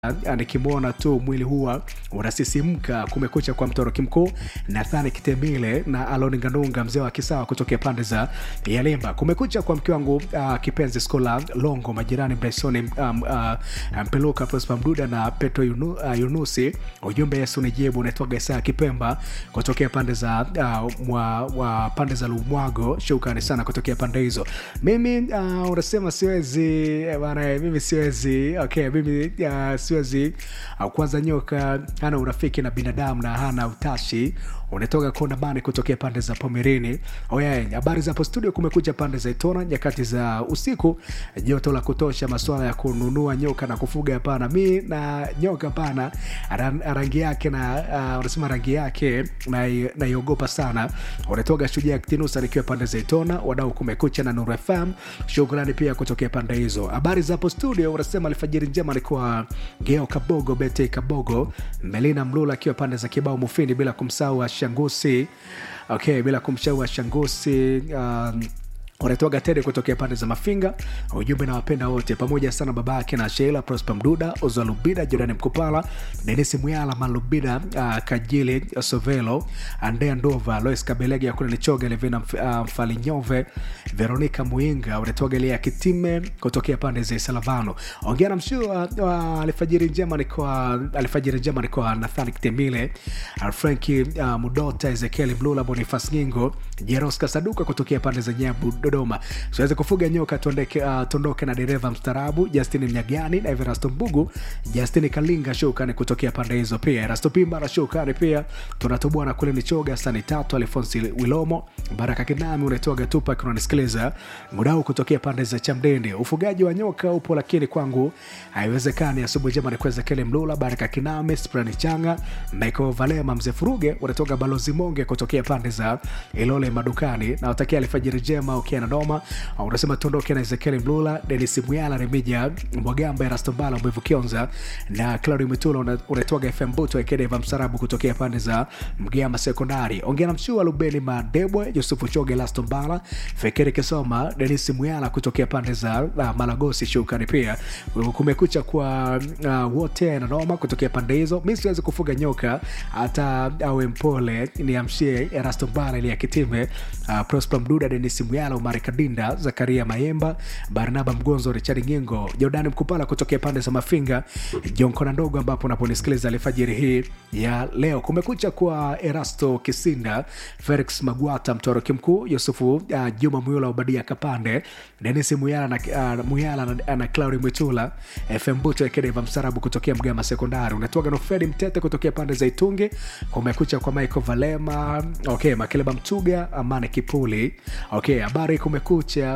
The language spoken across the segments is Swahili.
nikimwona tu mwili huwa unasisimka. Kumekucha kwa mtoroki mkuu Nathani Kitembile na Aloni Ngandunga, mzee wa Kisawa kutokea pande za Yalimba. Kumekucha kwa mke wangu uh, kipenzi Skola Longo, majirani Bryson um, uh, Mpeluka, Prosper Mduda na Petro Yunu, uh, Yunusi. Ujumbe Yesu ni jibu. Unaitwaga Isaa Kipemba kutokea pande za uh, mwa, wa pande za Lumwago. Shukrani sana kutokea pande hizo. Mimi uh, unasema siwezi bana, mimi siwezi okay, mimi uh, siwezi uh, kwanza nyoka hana urafiki na binadamu na hana utashi unatoka kona bani kutokea pande za Pomerini. Oya, habari za hapo studio. Kumekuja pande za Itona nyakati za usiku, joto la kutosha, masuala ya kununua nyoka na kufuga hapana. Mi na nyoka hapana, rangi yake na uh, unasema rangi yake naiogopa na sana. Unatoka shujaa Kitinusa nikiwa pande za Itona, wadau kumekucha na Nuru FM. Shukrani pia kutokea pande hizo. Habari za hapo studio, unasema alfajiri njema alikuwa Geo Kabogo, Bete Kabogo, Melina Mlula akiwa pande za Kibao Mufini, bila kumsahau Shangusi okay, bila kumshaua Shangusi um, wanatoaga tede kutokea pande za Mafinga. Ujumbe na wapenda wote pamoja sana, baba yake na Sheila Prosper Mduda, Ozalubida, Jordan Mkupala, Denisi Muyala, Malubida, uh, Kajili Sovelo, Andea Ndova, Lois Kabelege ya kule Nichoga, Levina Mfalinyove, uh, Veronica Muinga, wanatoaga ile ya Kitime kutokea pande za Salavano. Ongea na mshua uh, alfajiri njema ni kwa alfajiri njema ni kwa Nathani Kitembile, Franki uh, Mudota, Ezekiel Mlula, Boniface Ngingo, Jeros Kasaduka kutokea pande za Nyabu Dodoma. Siwezi kufuga nyoka tuondoke, uh, tuondoke na dereva mstarabu Justin Mnyagani na Everasto Mbugu, Justin Kalinga shukani kutokea pande hizo pia. Erasto Pimba na shukani pia. Tunatoboa na kule Nichoga sani tatu Alfonsi Wilomo, Baraka Kinami unatoga tupa kunanisikiliza mudau kutokea pande za Chamdende. Ufugaji wa nyoka upo lakini kwangu haiwezekani. Asubuhi njema ni kuweza kele Mlula, Baraka Kinami, Sprani Changa, Michael Valema, Mzee Furuge unatoga Balozi Monge kutokea pande za Ilole madukani na watakia alfajiri njema ukiwa na noma unasema tuondoke na Ezekiel Mlula, Denis Muyala, Remija Mwagamba, Erasto Mbala, Mwivu Kionza na Claudio Mitula. Unatoaga FM Buto Ekedeva Msarabu kutokea pande za Mgama Sekondari. Ongea na Mshua Lubeni Madebwe, Yusufu Choge, Erasto Mbala, Fekeri Kisoma, Denis Muyala kutokea pande za uh, Malagosi. Shukrani pia kumekucha kwa uh, wote na noma kutokea pande hizo. Mi siwezi kufuga nyoka hata awe mpole, niamshie Erasto Mbala ili akitime uh, Prosper Mduda, Denis Muyala, Omar Kadinda, Zakaria Mayemba, Barnaba Mgonzo, Richard Ngingo, Jordani Mkupala kutokea pande za Mafinga, Jonkona Ndogo, ambapo unaponisikiliza alfajiri hii ya leo. Kumekucha kwa Erasto Kisinda, Felix Magwata, Mtoroki Mkuu, Yusufu uh, Juma Muyula, Obadia Kapande, Denis Muyala na, uh, Muyala na, na Claudi Mwitula, FM Buto Ekedeva Msarabu kutokea Mgama Sekondari, unatoaga no Fredi Mtete kutokea pande za Itungi. Kumekucha kwa Michael Valema, okay, Makeleba Mtuga, Amane Kipuli, okay, habari kumekucha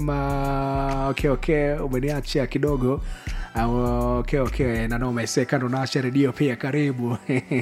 wanasema okay, okay, umeniacha kidogo uh, okay, okay, nanomesekando naasha redio pia karibu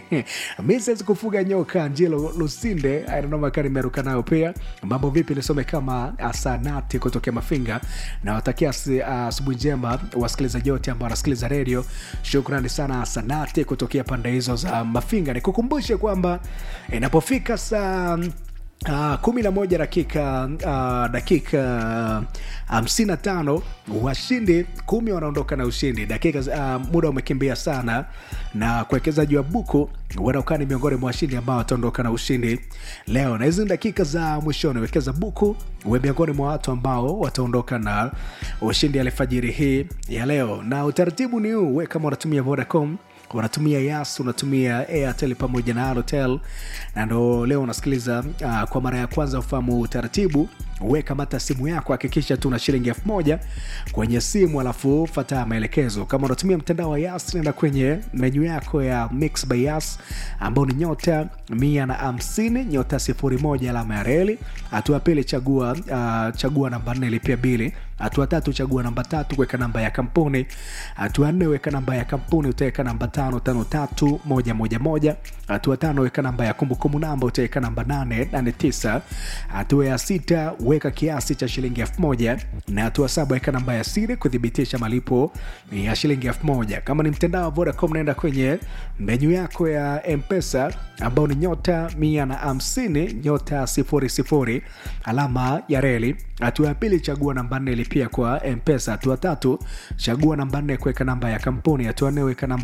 mi siwezi kufuga nyoka njilo lusinde nanoma nimeruka nayo pia mambo vipi nisome kama asanati kutokea mafinga na watakia asubuhi uh, njema wasikilizaji wote ambao wanasikiliza redio shukrani sana asanati kutokea pande hizo za mafinga nikukumbushe kwamba inapofika saa Uh, kumi na moja dakika uh, dakika hamsini uh, na tano washindi kumi wanaondoka na ushindi dakika uh, muda umekimbia sana na kuwekezaji wa buku wanaokaa ni miongoni mwa washindi ambao wataondoka na ushindi leo na hizi dakika za mwishoni wekeza buku uwe miongoni mwa watu ambao wataondoka na ushindi alfajiri hii ya leo na utaratibu ni huu we kama unatumia vodacom unatumia yas unatumia airtel pamoja na alotel na ndo leo unasikiliza uh, kwa mara ya kwanza ufahamu utaratibu wekamata simu yako hakikisha tu na shilingi elfu moja kwenye simu alafu fata maelekezo kama unatumia mtandao wa yas nenda kwenye menyu yako ya mix by yas ambao ni nyota mia na hamsini nyota sifuri moja alama ya reli hatua pili chagua uh, chagua namba nne lipia bili hatua tatu chagua namba tatu kuweka namba ya kampuni hatua nne weka namba ya kampuni utaweka namba tano tano tatu moja moja moja hatua tano weka namba ya kumbukumbu namba utaweka namba nane nane tisa hatua ya sita weka kiasi cha shilingi elfu moja na hatua saba weka namba ya siri kuthibitisha malipo ya shilingi elfu moja kama ni mtandao wa vodacom naenda kwenye menyu yako ya mpesa ambao ni nyota mia na hamsini nyota sifuri sifuri alama ya reli hatua ya pili chagua namba nne lipia kwa mpesa hatua tatu chagua namba nne kuweka namba ya kampuni hatua nne weka namba